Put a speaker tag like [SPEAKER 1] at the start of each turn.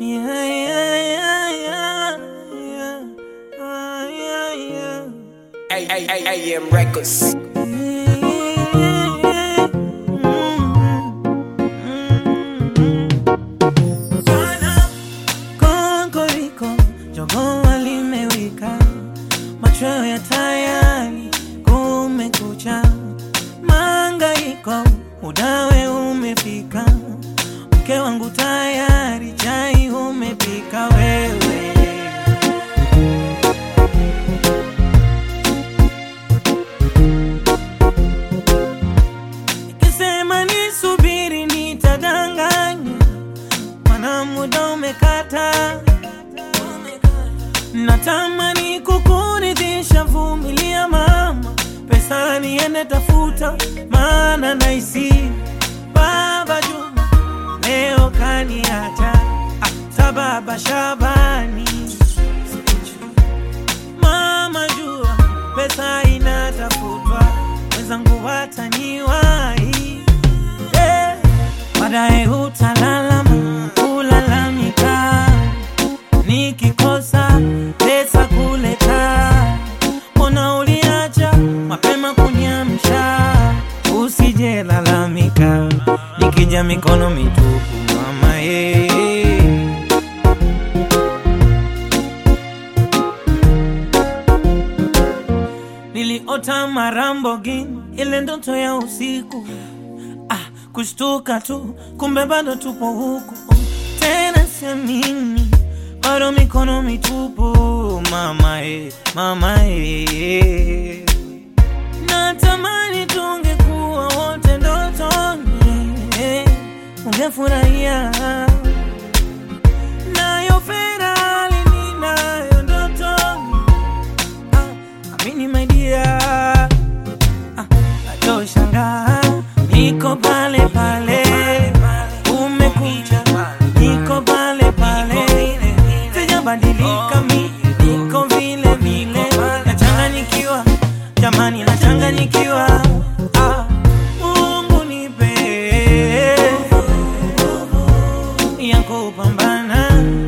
[SPEAKER 1] Yeah, yeah, yeah, yeah, yeah. Ah, yeah, yeah.
[SPEAKER 2] A- A- A- AM Records.
[SPEAKER 1] Konkoriko, jogoo limewika, machweo ya tayari, kumekucha, mangaiko, udawe umefika, mke wangu tayari, chai umepika wewe. Nikisema nisubiri nitadanganya, mana muda umekata. Natamani kukuridhisha, vumilia mama, pesa niende tafuta, maana naisi baba Juma leo kaniacha, ah, sababa Shabani Mama jua pesa inatafutwa, wenzangu wataniwahi eh, baadaye utalalama kulalamika, nikikosa pesa kuleta, mbona uliacha mapema kuniamsha? Usije lalamika, nikija mikono mitupu mama eh. Niliota marambogini, ile ndoto ya usiku ah, kushtuka tu, kumbe bado tupo huku tena, siamini bado mikono mitupu mama eh, mama eh. Natamani tungekuwa wote ndotoni eh, ungefurahia nayo Ferrari ninayo ndotoni Ah, amini my dear ah, atoshangaa niko pale pale umekuja niko pale pale sijabadilika mi niko vile vile nachanganyikiwa jamani nachanganyikiwa ah, Mungu nipe ya kupambana